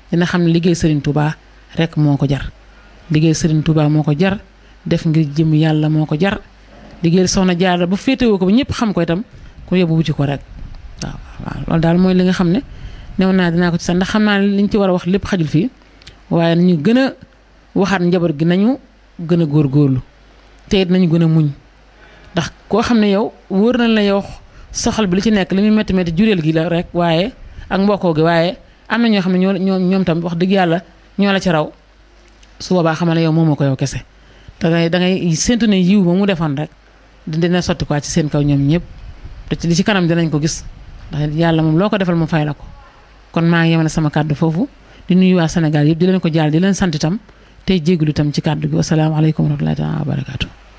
dina xam ne liggéey Serigne Touba rek moo ko jar liggéey Serigne Touba moo ko jar def ngir jëm yàlla moo ko jar liggéey soxna Jaara ba féetewoo ko ba ñëpp xam ko itam ku yóbbu wuti ko rek waaw waaw loolu daal mooy li nga xam ne new naa dinaa ko ci sax ndax xam naa ne liñ ci war a wax lépp xajul fii waaye nañu gën a waxaat njaboot gi nañu gën a góorgóorlu te it nañu gën a muñ ndax koo xam ne yow wóor na la yow soxal bi li ci nekk li muy métti métti jureel gi la rek waaye ak mbokkoo gi waaye am na ñoo xam ne ñoo ñoo ñoom tam wax dëgg yàlla ñoo la ci raw su boobaa xamal ne yow moomoo ko yow kese da ngay da ngay séntu ne yiw ba mu defoon rek dina sotti quoi ci seen kaw ñoom ñëpp te ci li ci kanam dinañ ko gis ndax yàlla moom loo ko defal mu fay la ko kon maa ngi yemale sama kàddu foofu di nuyu waa Sénégal yëpp di leen ko jaal di leen sant itam tey jégalu itam ci kàddu gi wasalaamaaleykum wa rahmatullahi taala wa barakaatu